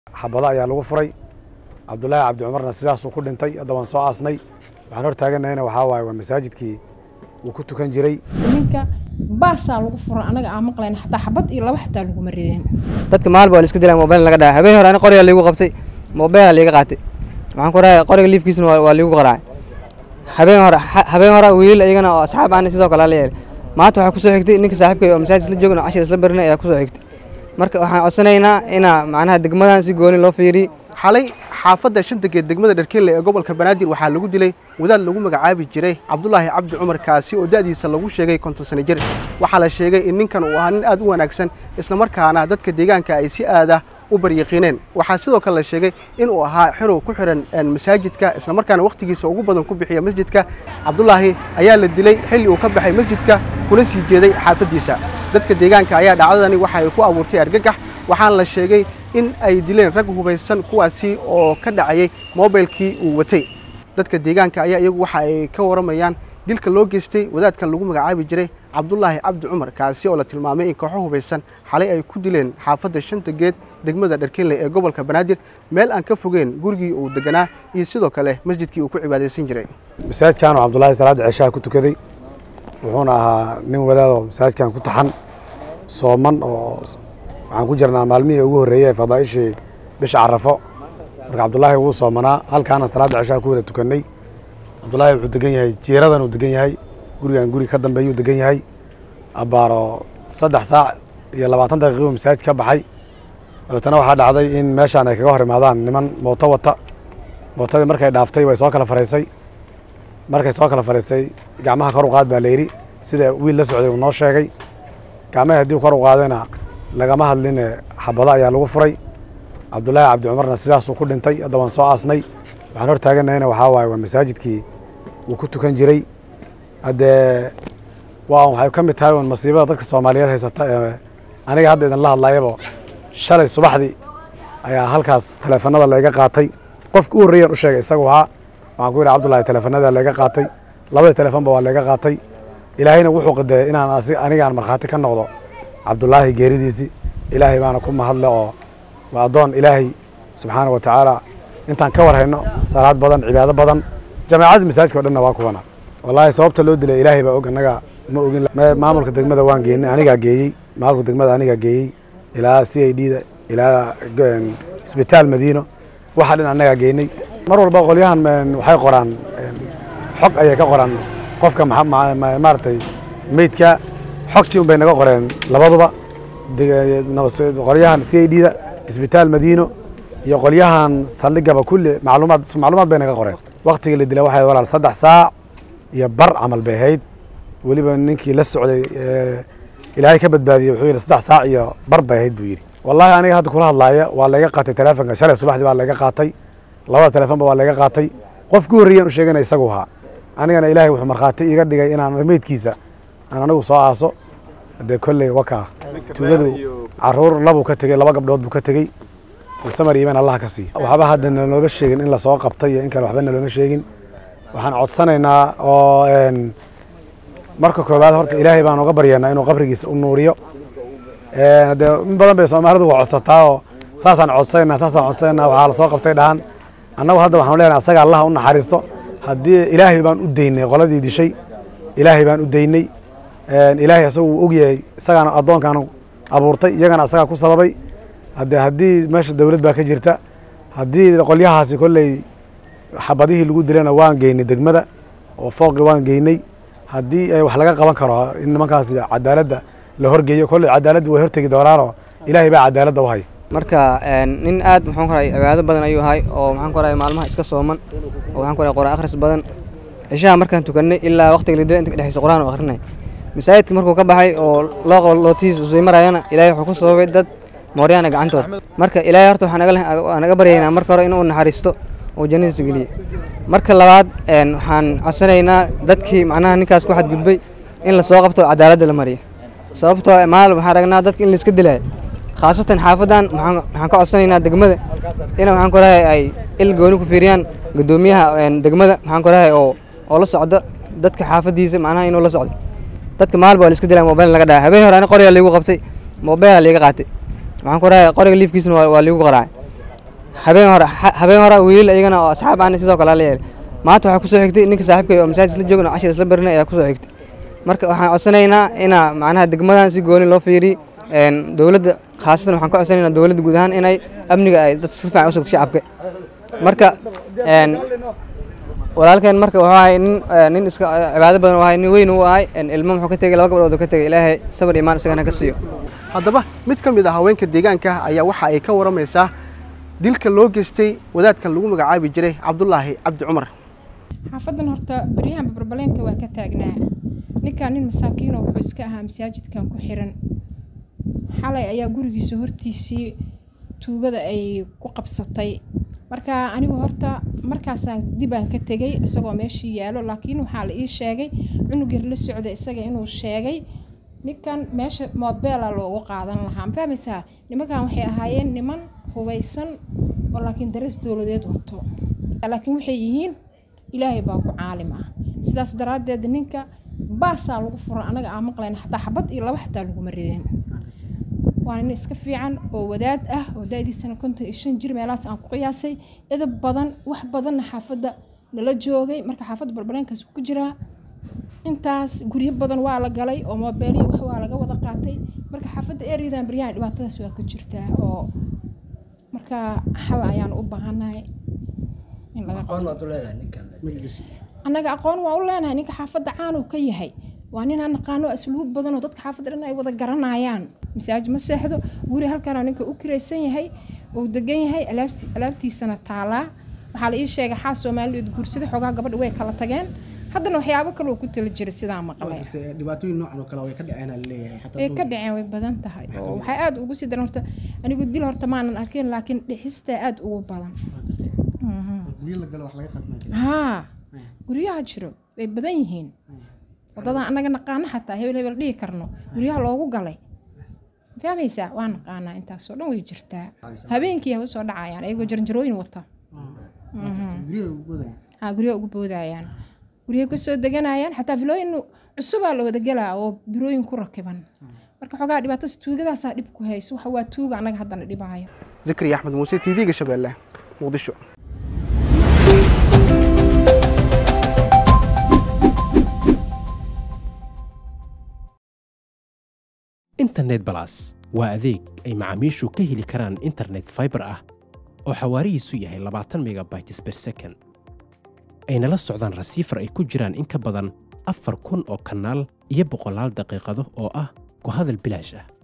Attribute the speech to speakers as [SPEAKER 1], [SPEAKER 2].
[SPEAKER 1] xabado ayaa lagu furay cabdulaahi cabdi cumarna sidaasuu ku dhintay hadda waan soo aasnay waxaan hor taaganahayna waxaa waaye waa masaajidkii uu ku tukan jiray
[SPEAKER 2] ninka baasaa lagu fura anaga aan maqlayn xataa xabad iyo laba xataa laguma rideen
[SPEAKER 3] dadka maalba waa la iska dilaa mobayl laga dhaca habeen hore ani qoriga liigu qabtay mobayla liiga qaatay waxaan ku raaya qoriga liifkiisuna waa waa liigu qaraacay habeen hore habeen hore wiilal iyagana oo asxaab aan sidoo kale la yeelay maanta waxaa kusoo xigtay ninka saaxiibkay oo masaajid isla joogna cashir isla barinay ayaa kusoo xigtay marka waxaan codsanaynaa inaa macnaha degmadan si gooni loo fiiriyo
[SPEAKER 4] xalay xaafadda shantageed degmada dharkelle ee gobolka banaadir waxaa lagu dilay wadaad lagu magacaabi jiray cabdulaahi cabdi cumar kaasi oo da'diisa lagu sheegay konton sano jir waxaa la sheegay in ninkan uu ahaa nin aad u wanaagsan islamarkaana dadka deegaanka ay si aada u baryaqiineen waxaa sidoo kale la sheegay inuu ahaa xirow ku xihan masaajidka islamarkaana wakhtigiisa ugu badan ku bixiya masjidka cabdulaahi ayaa la dilay xilli uu ka baxay masjidka kuna sii jeeday xaafaddiisa dadka deegaanka ayaa dhacdadani waxa ay ku abuurtay argagax waxaana la sheegay in ay dileen rag hubaysan kuwaasi oo ka dhacayay mobilkii uu watay dadka deegaanka ayaa iyagu waxa ay ka waramayaan dilka loo geystay wadaadkan lagu magacaabi jiray cabdulaahi cabdi cumar kaasi oo la tilmaamay in kooxo hubaysan xalay ay ku dileen xaafadda shanta geed degmada dharkinley ee gobolka banaadir meel aan ka fogeen gurigii uu deganaa iyo sidoo kale masjidkii uu ku cibaadaysan jiray
[SPEAKER 1] masaajidkan oo cabdulaahi salaadda ceshaha ku tukaday wuxuuna ahaa nin wadaadoo masaajidkan ku taxan sooman oo waxaan ku jirnaa maalmihii ugu horreeyey ee fadaa'ishii bisha carafo marka cabdulaahi wuu soomanaa halkaana salaadda ceshaha ku wada tukannay cabdulaahi wuxuu degan yahay jiiradan uu degan yahay gurigan guri ka dambeeyuu degan yahay abbaaro saddex saac iyo labaatan daqiiquu masaajid ka baxay dabeetana waxaa dhacday in meeshaan ay kaga hor imaadaan niman mooto wata mootadii markay dhaaftay way soo kala faraysay markay soo kala faraysay gacmaha kor u qaad baa la yidhi sida wiil la socday uu noo sheegay gacmahii haddii kor u qaadayna lagama hadline xabado ayaa lagu furay cabdulaahi cabdi cumarna sidaasuu ku dhintay hadda waan soo aasnay waxaan hor taaganahayna waxaa waaye waa masaajidkii uu ku tukan jiray haddee waa waxay ka mid tahay un masiibada dadka soomaaliyeed haysata ee aniga hadda idinla hadlayabo shalay subaxdii ayaa halkaas taleefanada layga qaatay qofka u horreeyaan u sheegay isagu ahaa waxaan ku yidhi cabdullahi taleefanada layga qaatay labadii taleefonba waa layga qaatay ilaahayna wuxuu qadeeyay inaan anigaan markhaati ka noqdo cabdulaahi geeridiisii ilaahay baana ku mahadle oo waa addoon ilaahay subxaana wa tacaala intaan ka war hayno salaad badan cibaado badan jamaacadda masaajidka o dhanna waa kuwana wallaahi sababta loo dilay ilaahay baa og annaga ma ogin maamulka degmada waan geynay anigaa geeyey maamulka degmada anigaa geeyey ilaa c i d da ilaa isbitaal madiino waxa dhan annagaa geynay mar walba qolyahan waxay qoraan xog ayay ka qoraan qofka maaragtay meydka xogtii un bay naga qoreen labaduba qolyahan c i d da isbitaal madiino iyo qolyahan saldhigaba kulli macluumaad macluumaad bay naga qoreen waktigii la dilay waxay walaal saddex saac iyo bar camal bay ahayd weliba ninkii la socday ilaahay ka badbaadiyey wuxuu yidhi saddex saac iyo bar bay ahayd buu yidhi wallaahi aniga hadda kula hadlaaya waa layga qaatay teleefonka shalay subaxdii baa layga qaatay labada telefonba waa layga qaatay qofkii horreeyaan u sheegana isagu ahaa anigana ilaahay wuxuu markhaati iga dhigay inaan meydkiisa aan anigu soo aaso haddee kolley wakaa tuugadu caruur labuu ka tegey laba gabdhood buu ka tegey samar iiman allah ka siiya waxba hadda nalooma sheegin in lasoo qabtay iyo in kale waxba nalooma sheegin waxaan codsanaynaa oo marka koowaad horta ilaahay baan uga baryaynaa inuu qabrigiisa u nuuriyo de in badan bay soomaalidu waa codsataa oo saasaan codsanayna saasaan codsanayna waxaa lasoo qabtay dhahan annagu hadda waxaan leenahay asaga allah u naxariisto haddii ilaahay baan u daynay qoladii dishay ilaahay baan u daynay ilaahay asagu uu ogyahay isagaana addoonkaanu abuurtay iyagana asagaa ku sababay hadde haddii meesha dowlad baa ka jirta haddii qolyahaasi kolley xabadihii lagu dilayna waan geynay degmada oo fooqi waan geynay haddii wax laga qaban karo in nimankaasi cadaaladda la horgeeyo kolley cadaaladda way hortegi doonaanoo ilaahay baa cadaaladda u hay
[SPEAKER 3] marka nin aad maxaan ku rahay cibaado badan ayuu ahay oo maxaan ku rahay maalmaha iska sooman oo waxaan ku rahay quraan akhris badan cishaha markaan tukannay ilaa waqtiga la dilay inta ka dhexeysa quraan oo akhrinay masaajidka markuu ka baxay oo loo qabo lootiis usii marayana ilaahay wuxuu ku sababay dad mooryaana gacantood marka ilaahay horta waxaan naga baryaynaa marka hore inuu naxariisto oo jannadiisa geliye marka labaad waxaan codsanaynaa dadkii macnaha ninkaas ku xadgudbay in lasoo qabto cadaaladda la mariya sababtoo maal waxaan ragnaa dadka in laiska dilaayo khaasatan xaafadan waxaan ka codsanaynaa degmada in waxaan ku rahay ay il gooni ku fiiriyaan guddoomiyaha degmada waxaan ku rahay oo oo la socda dadka xaafadiisa macnaha inuu la socdo dadka maalba waa la iska dilaa mobayl laga dhaca habeen hore ani qoriga liigu qabtay mobayla liiga qaatay waxaan ku rahay qoriga liifkiisuna waa liigu qaraacay habeen hore ha- habeen hore wiilal iyagana oo asxaab aan sidoo kale la yeelay maanta waxaa kusoo xigtay ninka saaxiibkay oo masaajid isla joogna cashir isla barinay ayaa kusoo xigtay marka waxaan codsanaynaa inaa macnaha degmadan si gooni loo fiiriy een, dowladda khaasatan waxaan ka codsanaynaa dowladda guud ahaan inay amniga ay dad si fiican u sugto shacabka marka een, walaalkeen marka wuxuu ahay nin eh, nin iska eh, cibaado badan u ahay nin weyn u ahay een, ilmo muxuu ka tegay laba gabdhood oo ka tegay ilaahay sabar imaan isagana ka siiyo
[SPEAKER 4] haddaba mid ka mid ah haweenka deegaanka ayaa waxa ay ka waramaysaa dilka loo geystay wadaadkan lagu magacaabi jiray cabdulaahi cabdi cumar
[SPEAKER 2] xaafadan horta baryahan barbaleenka waa ka taagnaa ninkan nin masaakiino wuxuu iska ahaa masaajidkan ku xiran xalay ayaa gurigiisa hortiisii tuugada ay ku qabsatay marka anigu horta markaasaan dibaan ka tegay isagoo meeshii yaalo laakiin waxaa la ii sheegay cunug yar la socda isaga inuu sheegay ninkan meesha mobeela loogu qaadan lahaa ma fahmaysaa nimankan waxay ahaayeen niman hubaysan oo laakiin darees dowladeed wato laakiin waxay yihiin ilaahay baa ku caalim ah sidaas daraaddeed ninka baasaa lagu fura anaga aan maqlayna xataa xabad iyo laba xataa laguma rideen waa nin iska fiican oo wadaad ah oo da-diisana konton iyo shan jir meelahaas aan ku qiyaasay edab badan wax badanna xaafadda nala joogay marka xaafadda barbareenkaas ku jiraa intaas guryo badan waa la galay oo moobeelihii wax waa laga wada qaatay marka xaafadda ereyadan baryahan dhibaatadaas waa ka jirtaa oo marka xal ayaan u baahanahay in laga annaga aqoon waa u leenahay ninka xaafadda caan uu ka yahay waa nin aan naqaano asluub badan oo dadka xaafadda dhan ay wada garanayaan masaajid ma seexdo guri halkanoo ninka u kiraysan yahay uu degan yahay alaabti- alaabtiisana taalaa waxaa la ii sheegay xaas soomaaliyeed guursaday xoogaa gabadha way kala tageen haddana waxyaabo kale uu ku tala jiray sidaa maqlay
[SPEAKER 4] dhibaatooyin noocan oo kale way ka dhaceen leeyahay
[SPEAKER 2] way ka dhaceen way badan tahay oo waxay aada ugu sii daran horta anigu dil horta maanan arkin laakiin dhicistaa aada ugu badan haa guryaha jiro way badan yihiin waddadan annaga naqaano xataa hebel hebel dhihi karno guryaha loogu galay fahmaysaa waa naqaanaa intaasoo dhan way jirtaa habeenkii haba soo dhacayaan ayagoo jarjarooyin wata haa guryaha ugu boodayaan guryaha kasoo deganayaan xataa filooyin cusubaa la wada gelaa oo birooyin ku rakiban marka xoogaa dhibaatadas tuugadaasaa dhib ku hayso waxa waa tuuga annaga haddana dhibaayo
[SPEAKER 4] zakariya axmed muuse t v-ga shabeelle muqdisho
[SPEAKER 5] internet balas waa adeeg ay macaamiishu ka heli karaan internet fiber ah oo xawaarihiisu yahay labaatan megabytes per second ayna la socdaan rasiifar ay ku jiraan in ka badan afar kun oo kanaal iyo boqolaal daqiiqado oo ah ku hadal bilaash ah